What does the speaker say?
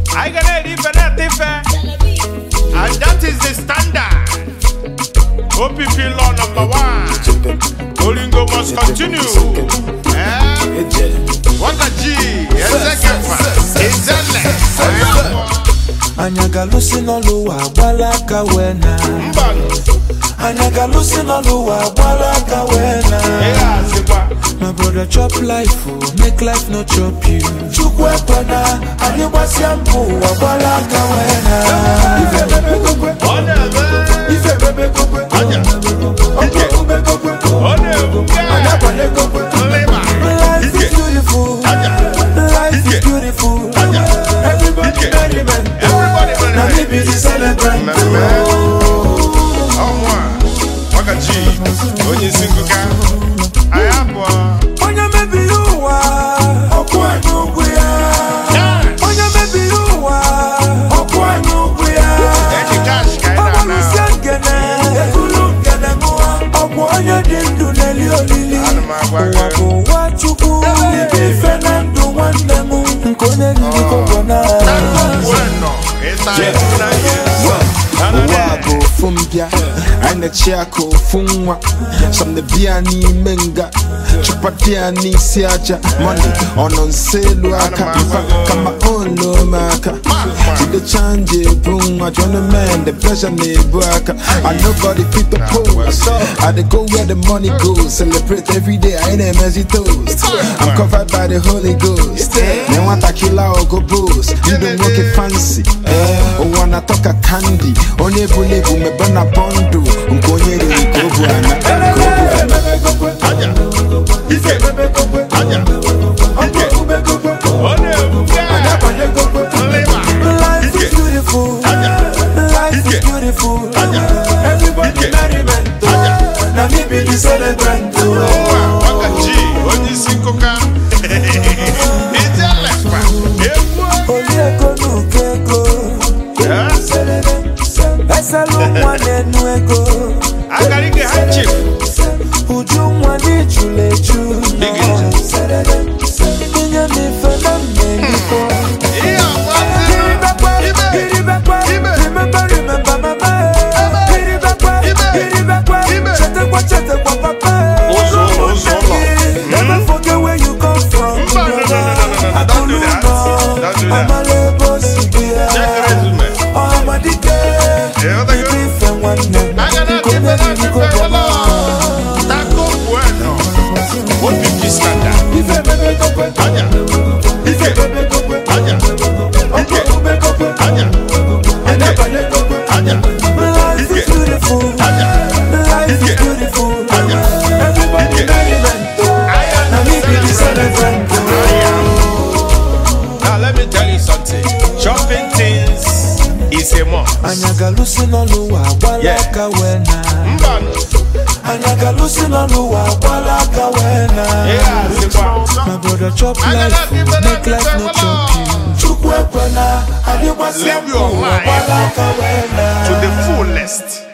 anyị ga na-eri ife na-ete ife and that is the standard OPP law number one Oringo must continue eh? Wagaji Ezekefa Izele Ayabo anya ga-alụsị n'ọlụ ụwa agbala aka wee na Mbanụ anya ga-alụsị n'ọlụ ụwa agbala aka wee na Ihe azịkwa My brother chop life oh, make life no chop you Chukwu ekwena anyị gbasịa mbụ ụwa agbala aka wee na Ife bebe kokwe, Ọ na-eme ife bebe kokwe Aja Ọkwa ube kokwe, Ọ na-ebuke anya kwale kokwe Nlịma Life is Ike beautiful, Aja life is Ike. beautiful Aja Everybody Ike. merriment Everybody Na me merriment. be the celebrant Mmemme ọnwa Wagaji onye isi nkụka anyị abụọ Onye mebiri ụwa ọkwụ anyị ụgwụ ya Onye mebiri ụwa ọkwụ anyị ụgwụ ya eji kash ka anyị na-ana Ọgbalụsịa nkene ekulu nkene mụwa Ọgwụ onye dị ndụ n'eli olili Ana m agwa gị. Ụwa bụ ụwa Chukwu Ibe ife na ndụ nwanne m Nke onye riri kọgwọ na Bueno, ịta etu na ihe ụwa bụ ofu mbịa anyị na-echi aka ofu nwa some na bịa n'ime nga chụpata ya n'isi aja money ọ nọ nso elu aka mfa kama olu aka jidecha nje ebu nwa join men the pressure na-ebu aka and nobody fit to pose I dey go where the money goes celebrate every day anyị na-emezi toast I'm covered by the Holy Ghost na nwatakịla ogo boost ndụ nwoke fancy eh, ụwa na-atọ ka kandi onye bụla ebu mebe na bọndụ nke onye riri ka o bu ana ka o bu ana aja ike aja ike ọ na-ebuke nlịma Life is ike beautiful aja Life is Ike. beautiful Aja. Everybody Ike. merriment Aja. Na me be the celebrant nwa Wagaji onye isi nkụka ijelekwa egwu Oliego n'uko ego Eh? Eselụ nwa na-enu ego akara ike ha chif Uju nwa n'ijulu eju Inye m ife na mmeliko ihe Kiribekwe, Ibe. kiribekwe Ibe. Remember, remember mama Kiribekwe, Ibe. kiribekwe Ibe. Chetekwa, chetekwa papa Ụzọ ụlọ, ụzọ ụlọ. Never forget where you come from Mba, no, no, no, no, no, no, don't do that. Don't do that. Amala ebo si bịa check resume Ọhamadike ịghọtago? Ibe ife nwanne m aga na Nke onye ife na riri ife kobo wala tako bueno OPP standard Ife bebe kokwe aja Ife bebe kokwe aja Ọkọ ube kokwe aja Anyabanye kokwe aja Life is beautiful aja Life is beautiful aja Everybody merriment Na me be the celebrant Now let me tell you something. Shopping things is a must. Anya ga-alụsị n'ọlụ ụwa agbala Yeah. aka wee na Mbanu. Anya ga-alụsị n'ọlụ ụwa agbala aka wee na Yeah, Zikwa. My brother chop Anya life, na oh, ife na make life ife no wala. chop you. Chukwu ekwena, anyị gbasịa Live your mbụ, life agbala aka wee na. To the fullest.